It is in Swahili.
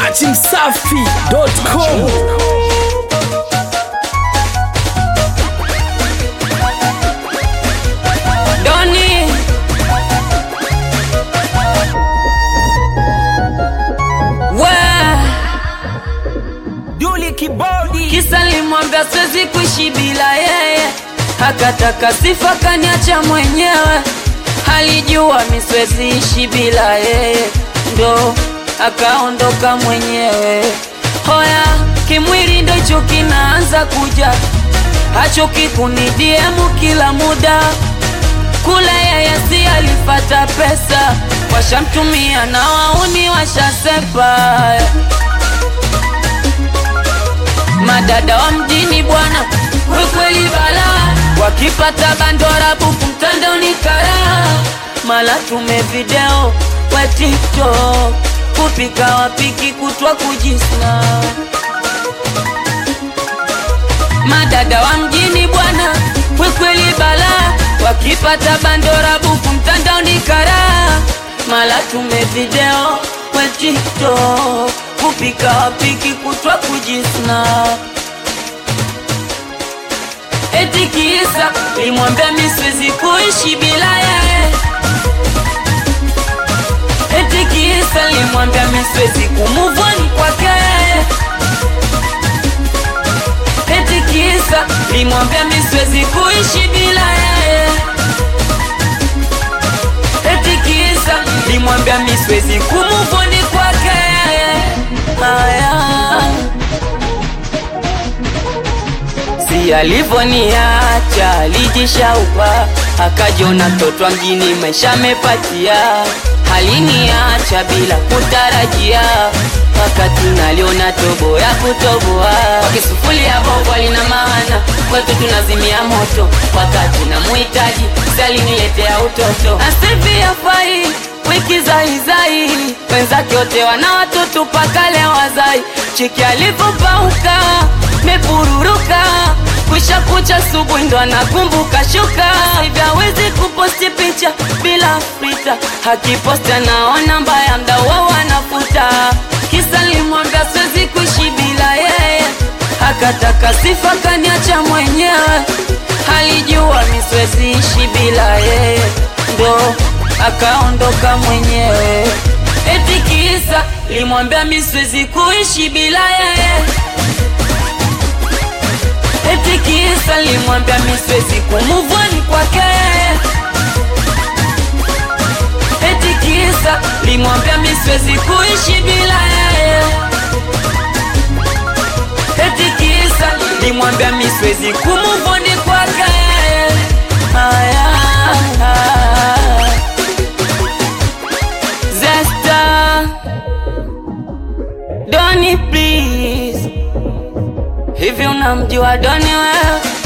dachimsafi.com Doni we Duli Kibodi kisa limwambia siwezi kuishi bila yeye, akataka sifa kaniacha mwenyewe, alijua mi siwezi ishi bila yeye, ndo akaondoka mwenyewe. Hoya kimwili ndo hicho kinaanza kuja, hachoki kunidiemu kila muda kule yeye si alipata pesa, washamtumia na wauni washasepa. Madada wa mjini bwana, we kweli balaa, wakipata bandora buku mtandaoni kara, mala tume video we TikTok, kupika wapiki kutwa kujisna madada wa mjini bwana, we kweli balaa, wakipata bandora buku mtandaoni kara, mala tume video we TikTok, kupika wapiki kutwa kujisna eti kisa limwambia mi siwezi kuishi bila yeye, eti kisa limwambia mi siwezi kumuvoni kwake eti kisa limwambia mi siwezi kuishi bila yeye, eti kisa limwambia mi siwezi kumuvoni kwake haya si alivoniacha alijishaupa akajiona mtoto wa mjini maisha amepatia haliniacha bila kutarajia wakati naliona tobo ya kutoboa wakisufulia bobo alina maana kwetu tunazimia moto wakati na muhitaji saliniletea utoto asivi afai wiki zaizai wenzake wote wana watoto paka leo wazai chiki alivyopauka mepururuka kwisha kucha subuhi ndo anakumbuka shuka hivyo hawezi kuposti picha bila frita akiposti anaona mbaya mda wao anafuta kisa limwambia siwezi kuishi bila yeye akataka sifa kaniacha mwenyewe alijua mi siwezi ishi bila yeye ndo akaondoka mwenyewe eti kisa limwambia mi siwezi kuishi bila yeye eti kisa limwambia mi siwezi kumuvoni kwake eti kisa limwambia mi siwezi kuishi bila yeye eti kisa limwambia mi siwezi kumuvoni kwake haya Zesta Doni please Hivi unamjua Doni wewe